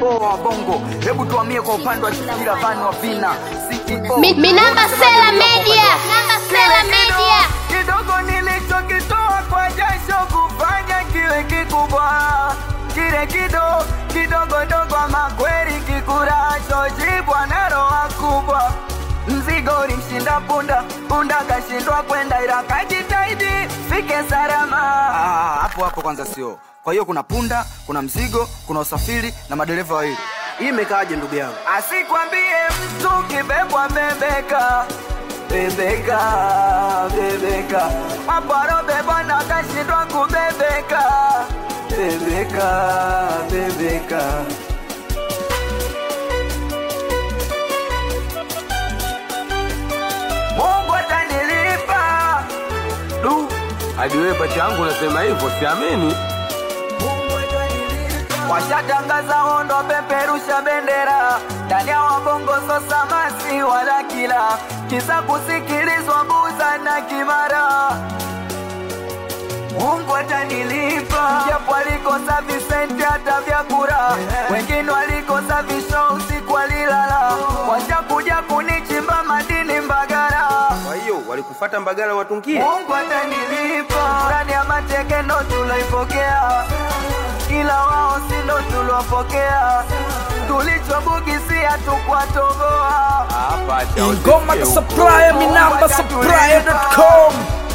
mkoa wa Bongo. Hebu tuhamie kwa upande wa Shikira Van wa Vina CEO. Mi- Minamba Sela Media. Minamba Sela Media. kidogo nilichokitoa kwa jasho kufanya kiwe kikubwa kile kido kidogo dogo makweli kikuracho jibwa na roha kubwa mzigo ulimshinda punda punda kashindwa kwenda ila kajitahidi fike salama Ah, hapo hapo kwanza sio kwa hiyo kuna punda kuna mzigo kuna usafiri na madereva wawili hii imekaaje ndugu yangu asikwambie mtu kibebwa bebeka bebeka bebeka aparobebwa na kashindwa kubebeka bebeka bebeka mungu atanilipa du hadi wewe pacha yangu unasema hivyo siamini washatangaza hondo peperusha bendera ndani ya wabongo sosamasi wala kila kisa kusikilizwa buza na kimara mungu atanilipa japo alikosa visenti hata vya kura wengine walikosa visho usiku walilala washakuja kunichimba madini mbagara kwa hiyo walikufata mbagala watungie Mungu atanilipa ndani ya mateke ndo tuloipokea, ila wao si ndo tuliwapokea. Tulichobugisia tukwatoboa Ah, pacha, ingoma usikie huko. supply minamba supply.com